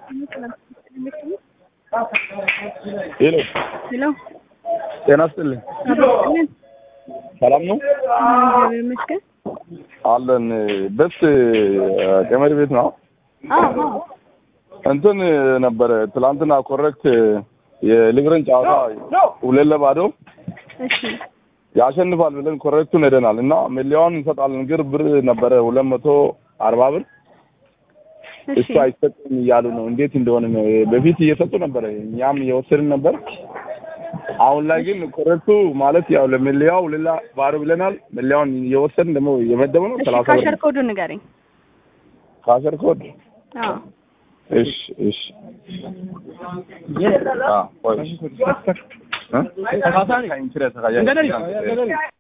ሄሎ ሄሎ ጤና ይስጥልኝ። አብሮልን ሰላም ነው እግዚአብሔር ይመስገን። አለን። በስ ገመድ ቤት ነው። አዎ አዎ እንትን ነበረ ትላንትና ኮሬክት የሊብረን ጨዋታ ሁለት ለባዶ እሺ ያሸንፋል ብለን ኮሬክቱን ሄደናል እና መለያውን እንሰጣለን። ግር ብር ነበረ ሁለት መቶ አርባ ብር እሺ እሱ አይሰጥም እያሉ ነው። እንዴት እንደሆነ ነው። በፊት እየሰጡ ነበረ፣ እኛም እየወሰድን ነበር። አሁን ላይ ግን ኮረክቱ ማለት ያው ለመለያው ሌላ ባዶ ብለናል። መለያውን እየወሰድን ደግሞ እየመደቡ ነው። እሺ ሰላሳ ብር ካሸር ኮዱ ንገረኝ። ካሸር ኮድ አዎ እሺ እሺ አ ቆይ እ